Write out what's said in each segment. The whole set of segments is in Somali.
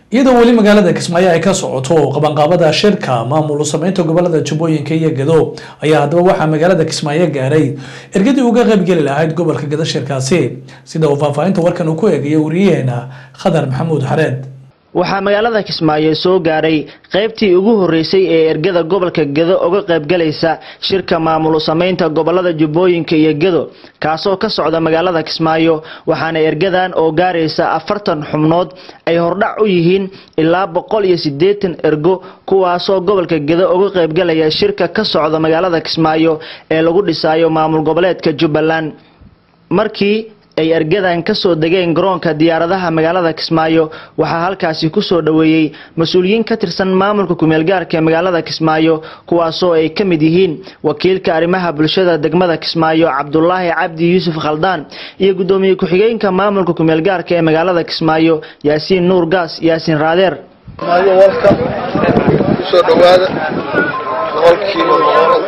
iyadoo weli magaalada kismaayo ay ka socoto qabanqaabada shirka maamul sameynta gobolada jubbooyinka iyo gado ayaa haddaba waxaa magaalada kismaayo gaaray ergadii uga qaybgeli lahayd gobolka gado shirkaasi sida uu faahfaahinta warkan uu ku eegayo wariyaheena khadar maxamuud xareed waxaa magaalada kismaayo soo gaaray qaybtii ugu horeysay ee ergada gobolka gedo uga qaybgalaysa shirka maamul sameynta gobolada jubbooyinka iyo gedo kaasoo ka socda magaalada kismaayo waxaana ergadan oo gaaraysa afartan xubnood ay hordhac u yihiin ilaa boqol iyo sideetan ergo kuwaasoo gobolka gedo uga qaybgalaya shirka ka socda magaalada kismaayo ee lagu dhisayo maamul goboleedka jubbaland markii ay ergadan kasoo degeen garoonka diyaaradaha magaalada kismaayo waxaa halkaasi kusoo dhoweeyey mas-uuliyiin ka tirsan maamulka kumeelgaarka ee magaalada kismaayo kuwaasoo ay ka mid yihiin wakiilka arrimaha bulshada degmada kismaayo cabdulaahi cabdi yuusuf khaldaan iyo gudoomiye ku-xigeenka maamulka kumeelgaarka ee magaalada kismaayo yaasiin nuur gaas yaasiin raadeer kusoo dhawaada boqolkiiba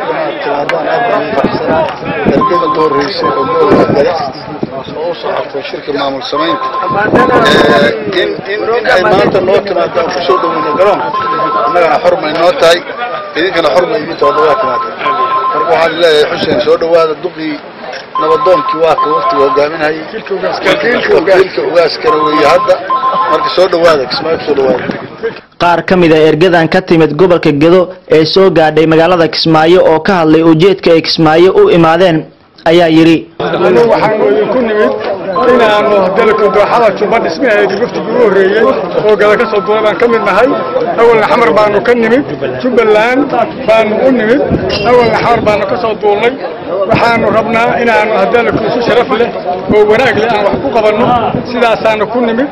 ergada ugu horeysay oo gobolka gada oo u socotay shirka maamul samaynta in in in ay maanta noo timaado aan kusoo dhaweyno garoonka annagana xor may noo tahay idinkana xor may idin tahay waa timaada marka waxaan leeyahay xuseen soo dhawaada duqii nabadoonkii waa ka waqtiga hogaaminayay wakiilka ugaaskana weeye hadda marka soo dhawaada kismaayo kusoo dhawaada qaar ka mid a ergadan ka timid gobolka gedo ee soo gaadhay magaalada kismaayo oo ka hadlay ujeedka ay kismaayo u imaadeen ayaa yidhi waxaanu idinku nimid inaanu dalka dooxada jubba dhismaheedi waftigii u horreeyey oo gada ka soo duulay baan ka mid nahay awalna xamar baanu ka nimid jubbaland baanu u nimid awalna xamar baanu ka soo duulnay waxaanu rabnaa inaanu hadalku si sharaf leh oo wanaag leh aan wax ku qabanno sidaasaanu ku nimid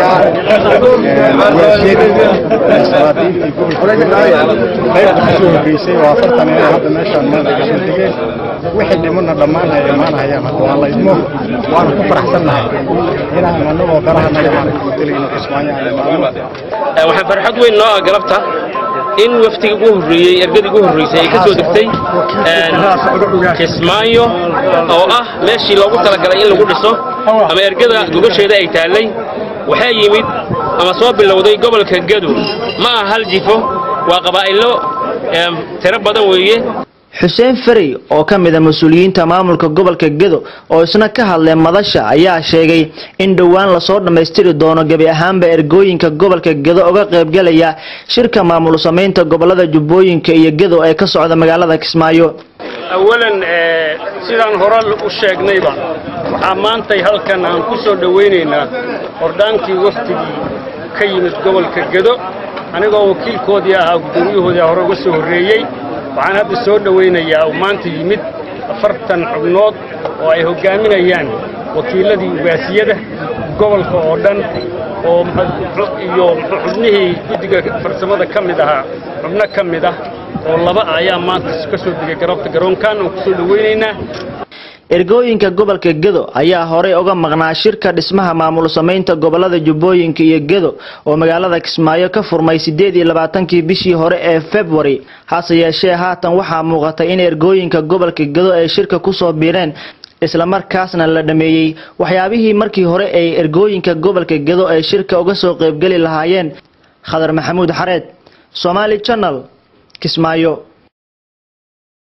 qaybta kasoo horreysay oo afartan inay hadda meeshaan maanta kasoo degeen wixii dhimana dhammaan ay imaanayaan hadda waa laydmo waana ku faraxsannahay inaan annagoo daraha naga maaragta bedelayno kismaayo aan imaano waxaa farxad weyn noo ah galabta in waftiga ugu horreeyey ergadii ugu horreysay ay ka soo degtay kismaayo oo ah meeshii loogu talagalay in lagu dhiso ama ergada gogasheeda ay taallay waxaa yimid ama soo bilowday gobolka gado ma aha hal jifo waa qabaa'ilo tiro badan weeye xuseen ferey oo ka mid a mas-uuliyiinta maamulka gobolka gedo oo isna ka hadlay madasha ayaa sheegay in dhowaan lasoo dhammaystiri doono gebi ahaanba ergooyinka gobolka gedo uga qaybgalaya shirka maamul sameynta gobolada jubbooyinka iyo gedo ee ka socda magaalada kismaayo awalan sidaan hore u sheegnayba waxaa maantay halkan aan ku soo dhowaynaynaa hordhaankii waftigii ka yimid gobolka gedo anigoo wakiilkoodii ahaa gudoomiyahoodii hore uga soo horreeyey waxaan hadda soo dhowaynayaa uu maanta yimid afartan xubnood oo ay hoggaaminayaan wakiiladii ugaasiyada gobolka oo dhan oo iyo xubnihii guddiga farsamada ka mid ahaa xubno ka mid ah oo laba ah ayaa maanta ka soo degay garabta garoonkan aan ku soo dhowaynaynaa ergooyinka gobolka gedo ayaa horey uga maqnaa shirka dhismaha maamul sameynta gobolada jubbooyinka iyo gedo oo magaalada kismaayo ka furmay sideed iyo labaatankii bishii hore ee february hase yeeshee haatan waxaa muuqatay in ergooyinka gobolka gedo ay shirka kusoo biireen islamarkaasna la dhameeyey waxyaabihii markii hore ay ergooyinka gobolka gedo ay shirka uga soo qaybgeli lahaayeen khadar maxamuud xareed somaali janal kismaayo